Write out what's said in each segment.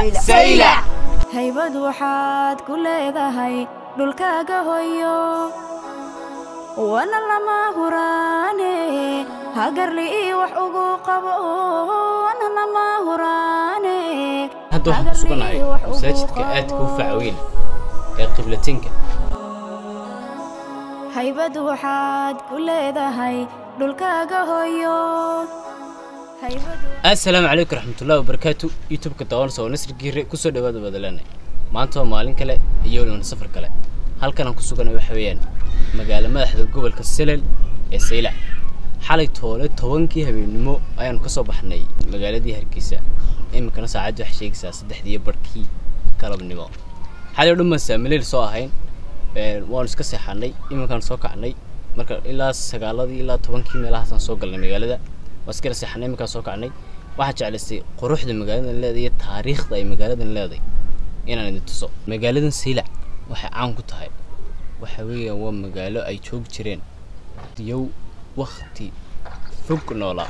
saylac haybad waxaad ku leedahay dhulkaaga hoyo wana lama huraane hagarli ii wax ugu qabo wana lama huraane hadda waxaan ku suganahay masaajidka aadka u faca weyn ee qiblatinka haybad waxaad ku leedahay dhulkaaga hoyo haybad assalaamu calaykum raxmatullahi wabarakaatu youtube-ka daawanaysa oo nasri giire kusoo dhawaada badalane maanta waa maalin kale iyo weliban safar kale halkan aan ku suganay waxa weeyaan magaalo madaxda gobolka selel ee saylac xalay toole tobankii habeennimo ayaanu kasoo baxnay magaaladii hargeysa iminkana saacaddi waxay sheegaysaa saddexdii barhkii galabnimo xalay o dhan baan saamileyl soo ahayn waanu iska seexanay iminkaan soo kacnay marka ilaa sagaaladii ilaa tobankii meelahaasaan soo galnay magaalada waa iskala seexanay iminkaan soo kacnay waxaa jeclaystay quruxda magaaladan leedahay iyo taariikhda ay magaaladan leedahay inaan idin tuso magaaladan saylac waxay caan ku tahay waxa weeyaan waa magaalo ay joogi jireen diyow wakti fog noolaa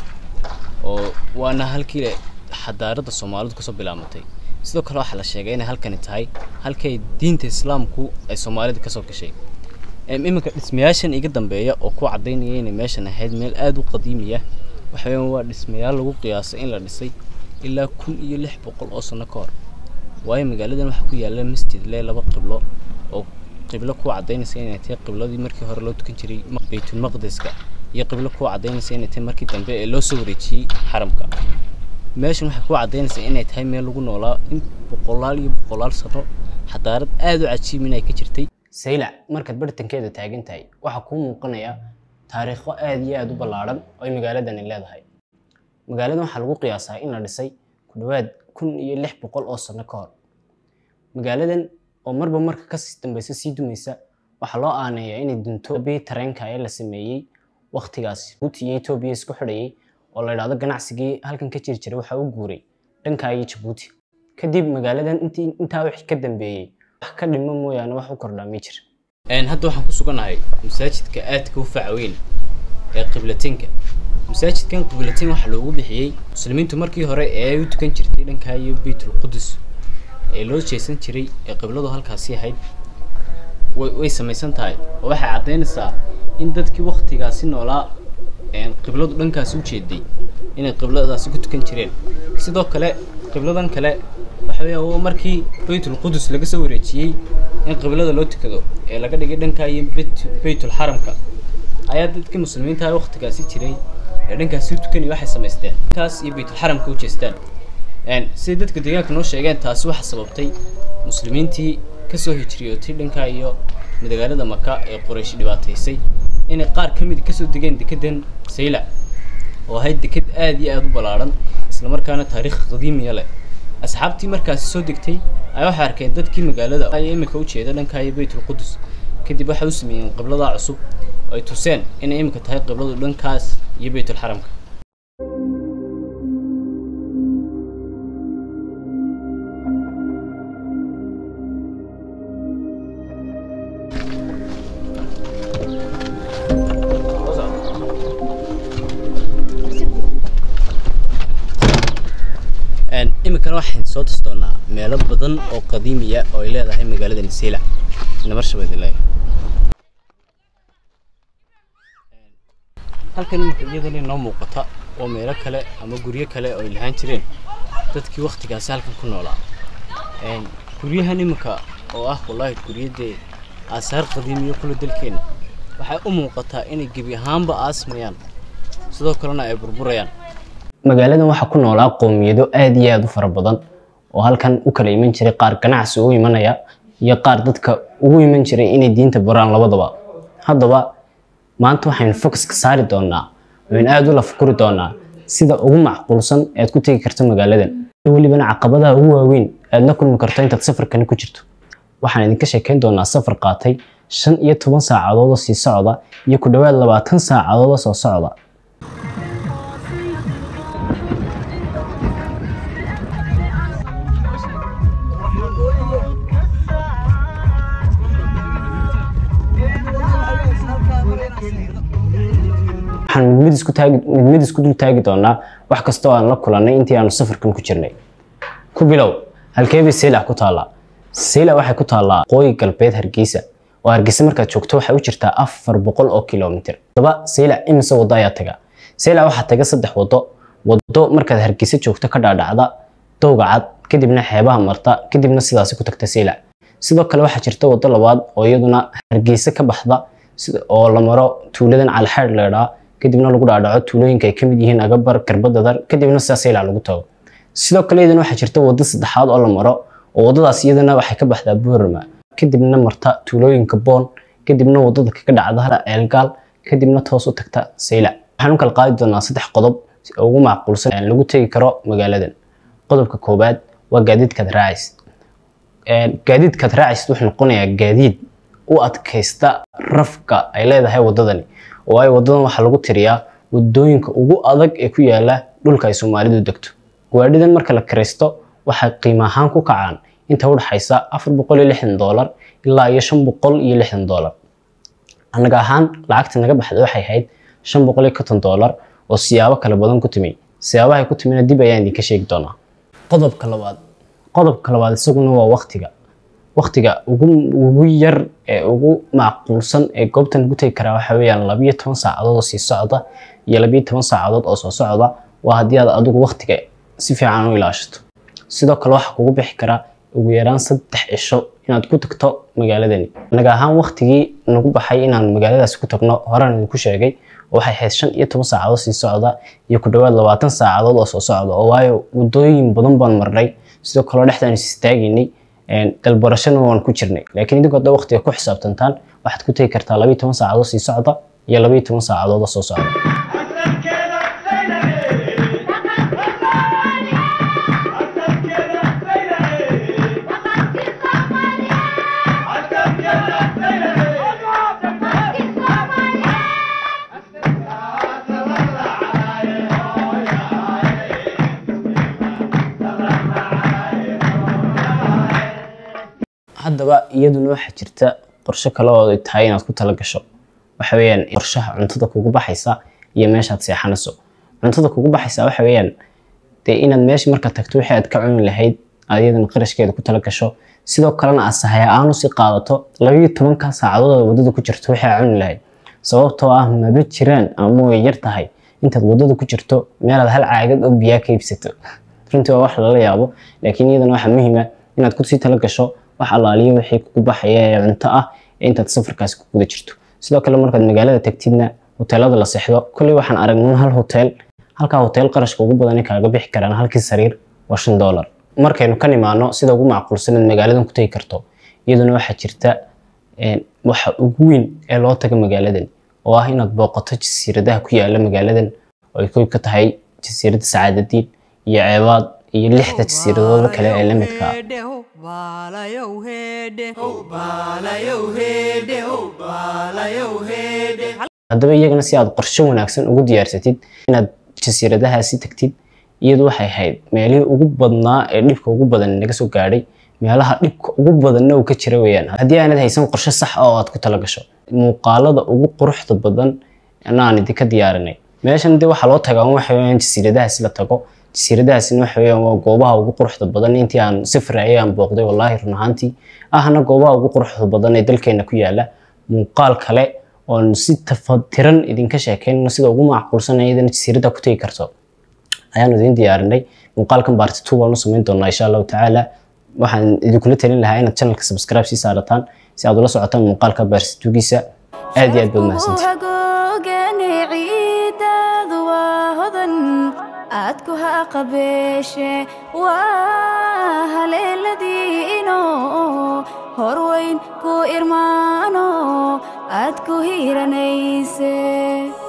oo waana halkii xadaaradda soomaalidu kasoo bilaamatay sidoo kale waxaa la sheegay inay halkani tahay halkay diinta islaamku ay soomaalida kasoo gashay iminka dhismayaashan iga dambeeya oo ku cadaynaya inay meeshan ahayd meel aada u qadiimiya waxa weeyaan waa dhismayaal lagu qiyaasay in la dhisay ilaa kun iyo lix boqol oo sano ka hor waayo magaaladan waxaa ku yaalla masjid le laba qiblo oo qiblo ku cadaynaysa inay tahay qibladii markii hore loo tukan jiray baytulmaqdeska iyo qiblo ku cadaynaysa inay tahay markii dambe ee loo soo wareejiyey xaramka meeshan waxay ku cadaynaysaa inay tahay meel lagu noolaa in boqolaal iyo boqolaal sano xadaarad aada u cajiib inay ka jirtay saylac markaad bartankeeda taagan tahay waxaa kuu muuqanaya taariikho aada iyo aada u ballaadhan oo ay magaaladani leedahay magaaladan waxaa lagu qiyaasaa in la dhisay ku dhowaad kun iyo lix boqol oo sano ka hor magaaladan oo marba marka kasii dambaysa sii dumaysa waxaa loo aaneeyaa inay dunto bii tareenka ee la sameeyey waktigaas jabuuti iyo etoobiya isku xidhayay oo la idhaahdo ganacsigii halkan ka jiri jiray waxaa u guuray dhanka iyo jabuuti kadib magaaladan intii intaa wixii ka dambeeyey wax ka dhimo mooyaane wax u kordhaa ma jira hadda waxaan ku suganahay masaajidka aadka u faca weyn ee qiblatinka masaajidkan qiblatin waxaa loogu bixiyey muslimiintu markii hore ee ay u tukan jirtay dhankaa iyo beytul qudus ee loo jeesan jiray ee qibladu halkaasi ahayd way samaysan tahay oo waxay caddaynaysaa in dadkii waktigaasi noolaa qibladu dhankaasi u jeeday inay qibladaasi ku tukan jireen sidoo kale qibladan kale waxa weeya waa markii baytul qudus laga soo wareejiyey in qiblada loo tukado ee laga dhigay dhankaa iyo baytul xaramka ayaa dadkii muslimiinta waktigaasi jiray ee dhankaasi u tukanaya waxay samaysteen dhankaas iyo baytul xaramka u jeestaan siday dadka deegaanka noo sheegeen taasi waxaa sababtay muslimiintii kasoo hijriyootay dhankaa iyo magaalada maka ee quraysh dhibaataysay inay qaar ka mid kasoo degeen dekedan saylac oo ahayd deked aada iyo aada u ballaadhan islamarkaana taariikh qadiimiya leh asxaabtii markaasi soo degtay ayaa waxay arkeen dadkii magaalada ay iminka u jeeda dhankaa iyo baytul qudus kadib waxay u sameeyeen qibladaa cusub oo ay tuseen inay iminka tahay qibladu dhankaas iyo baytul xaramka iminkana waxaan soo tusi doonaa meelo badan oo qadiimiya oo ay leedahay magaaladani saylac nabarshabeedle halkan iminka iyadana inoo muuqata oo meelo kale ama guryo kale oo ay lahaan jireen dadkii waktigaasi halkan ku noolaa guryahan iminka oo ah wallaahi guryadee aasaar qadiimiyo kula dalkeena waxay u muuqataa inay gebi ahaanba aasmayaan sidoo kalena ay burburayaan magaaladan waxaa ku noolaa qoomiyado aada iyo aada u fara badan oo halkan u kala iman jiray qaar ganacsi ugu imanaya iyo qaar dadka ugu iman jiray inay diinta baraan labadaba haddaba maanta waxaynu focuska saari doonaa waynu aada u lafkuri doonaa sida ugu macquulsan ead ku tegi karto magaaladan welibana caqabadaha ugu waaweyn aad la kulmi karto intaad safarkani ku jirto waxaan idinka sheekeyn doonaa safar qaatay shan iyo toban saacadood oo sii socda iyo ku dhowaad labaatan saacadood oo soo socda waxaan mid mid isku taagi mid mid isku dul taagi doonaa wax kasta oo aan la kulannay intii aanu safarkan ku jirnay ku bilow halkeebay seylac ku taallaa seylac waxay ku taallaa qooyi galbeed hargeysa oo hargeysa markaad joogto waxay u jirtaa afar boqol oo kilomitir haddaba seylac imise waddo ayaa taga seylac waxaa taga saddex waddo waddo markaad hargeysa joogto ka dhaadhacda dowga cad kadibna xeebaha marta kadibna sidaasi ku tagta seylac sidoo kale waxaa jirta waddo labaad oo iyaduna hargeysa ka baxda oo la maro tuuladan calxeedh leedhaa kadibna lagu dhaadhaco tuulooyinka ay ka mid yihiin agabar garbadadar kadibna sidaas seylac lagu tago sidoo kale iyadana waxaa jirta waddo saddexaad oo la maro oo waddadaas iyadana waxay ka baxdaa boorama kadibna marta tuulooyinka boon kadibna waddada kaga dhacda eelgaal kadibna toos u tagta seylac waxaan u kala qaadi doonaa saddex qodob ugu macquulsan lagu tegi karo magaaladan qodobka koowaad waa gaadiidkaad raacaysid gaadiidkaad raacaysid wuxuu noqonayaa gaadiid u adkaysta rafka ay leedahay waddadani waayo waddadan waxaa lagu tiriyaa waddooyinka ugu adag ee ku yaala dhulka ay soomaalidu degto gawaadhidan marka la kiraysto waxay qiimo ahaan ku kacaan inta udhaxaysa afar boqol iyo lixdan doolar ilaa iyo shan boqol iyo lixdan doolar annaga ahaan lacagta naga baxda waxay ahayd shan boqol iyo konton doolar oo siyaabo kala badan ku timi siyaabahay ku timina dib ayaan idinka sheegi doonaa qodobka labaad qodobka labaad isaguna waa waqtiga waqtiga ugu ugu yar ee ugu macquulsan ee goobtan lagu tegi karaa waxa weeyaan labiyo toban saacadood oo sii socda iyo labiyo toban saacadood oo soo socda waa haddii aad adigu waqtiga si fiican u ilaashato sidoo kale waxaa kugu bixi karaa ugu yaraan saddex cisho inaad ku tagto magaaladani anaga ahaan waqtigii nagu baxay inaan magaaladaasi ku tagno horaan idinku sheegay waxay ahayd shan iyo toban saacadood sii socda iyo ku dhowaad labaatan saacadood oo soo socda oo waayo waddooyin badan baan marnay sidoo kaleo dhexdaan is istaaginay dalbarashana waan ku jirnay laakiin idinku hadda waqtiga ku xisaabtantaan waxaad ku tegi kartaa labiyo toban saacadood sii socda iyo labiyo toban saacadood oo soo socda haddaba iyaduna waxaa jirta qorshe kale oo ay tahay inaad ku tala gasho waxa weeyaan qorshaha cuntada kugu baxaysa iyo meeshaad seexanayso cuntada kugu baxaysa waxa weeyaan dee inaad meesha marka tagto wixii aad ka cuni lahayd aad iyadana qarashkeeda ku tala gasho sidoo kalena aad sahaya aan usii qaadato labiyo tobanka saacadood oo waddada ku jirto wixii aad cuni lahayd sababtoo ah maba jiraan ama way yar tahay intaad waddada ku jirto meelaad hal caagad oo biyaa ka iibsato runtii waa wax lala yaabo laakiin iyadana waxaa muhiima inaad kusii tala gasho wax allaaliyo wixii kugu baxaya ee cunto ah ee intaad safarkaasi ku guda jirto sidoo kale markaad magaalada tagtidna hoteelada la seexdo kolley waxaan aragnay hal hotel halkaa hotel qarashka ugu badan kaaga bixi karaan halkii sariir waa shan doolar markaynu ka nimaano sida ugu macquulsanaad magaaladan ku tegi karto iyaduna waxaa jirta waxa ugu weyn ee loo taga magaaladan oo ah inaad booqato jasiiradaha ku yaala magaaladan oo ay koy ka tahay jasiiradda sacaadadiin iyo ceebaad iyo lixda jasiiradooda kale ee la midka ah haddaba iyagana si aad qorshe wanaagsan ugu diyaarsatid inaad jasiiradahaasi tagtid iyadu waxay ahayd meelihii ugu badnaa ee dhibka ugu badan naga soo gaadhay meelaha dhibka ugu badanna uu ka jira weeyaan haddii aanad haysan qorshe sax oo aad ku tala gasho muuqaalada ugu quruxda badan anaan idinka diyaarinay meeshan dee waxaa loo tagaa waxa weeyaan jasiiradahaasi la tago jasiiradahaasina waxa weeyaan waa goobaha ugu quruxda badan intii aan safar ayay aan booqday wallaahi run ahaantii ahna goobaha ugu quruxda badan ee dalkeena ku yaala muuqaal kale oon si tafatiran idinka sheekeyno sida ugu macquulsan iyadana jasiirada ku tegi karto ayaanu idin diyaarinay muuqaalkan baarti two baan u samayn doonaa insha allahu tacaala waxaan idinkula talin lahaa inaad channelka subscribe sii saarataan si aad ula socotaan muuqaalka baarstitugiisa aad iyo aad baad mahadsantihin hagoogane ciidaadu waa hodan aad ku haqabeeshe waa haleeladiino horweyn ku irmaano aad ku hiiranayse